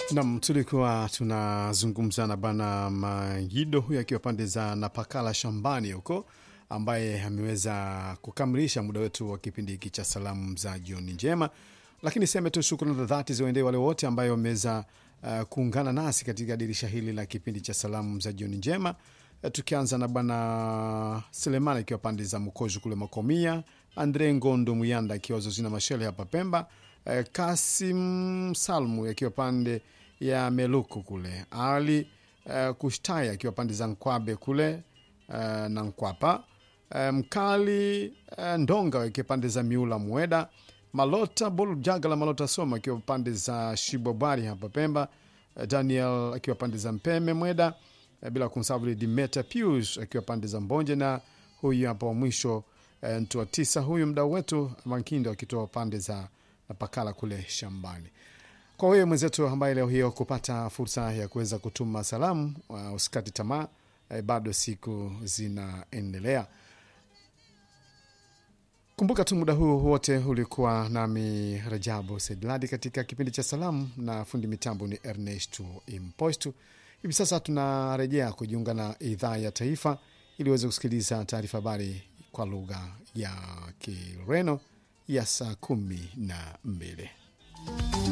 Nam, tulikuwa tunazungumza na bwana Mangido huyo akiwa pande za Napakala shambani huko, ambaye ameweza kukamilisha muda wetu wa kipindi hiki cha salamu za jioni njema. Lakini seme tu shukrani za dhati ziwaendee wale wote ambayo wameweza uh, kuungana nasi katika dirisha hili la kipindi cha salamu za jioni njema. Uh, tukianza na bwana Selemani akiwa pande za Mkoju kule Makomia, Andre Ngondo Muyanda akiwa Zozina Mashele hapa Pemba, uh, Kasim Salmu akiwa pande ya Meluku kule, Ali uh, Kushtai akiwa pande za Nkwabe kule uh, na Nkwapa uh, Mkali uh, Ndonga akiwa pande za Miula Mweda, Malota Bol Jagala Malota Soma akiwa pande za Shibobari hapa Pemba, uh, Daniel akiwa pande za Mpeme Mweda, uh, bila kumsahau Dimeta Pius akiwa pande za Mbonje, na huyu hapa wa mwisho uh, mtu wa tisa, huyu mdau wetu Mankindo akitoa pande za Pakala kule shambani kwa wewe mwenzetu ambaye leo hiyo kupata fursa ya kuweza kutuma salamu, uh, usikati tamaa eh, bado siku zinaendelea. Kumbuka tu muda huu wote ulikuwa nami Rajabu Sedladi katika kipindi cha salamu, na fundi mitambo ni Ernesto Impostu. Hivi sasa tunarejea kujiunga na idhaa ya taifa ili uweze kusikiliza taarifa habari kwa lugha ya Kireno ya saa kumi na mbili.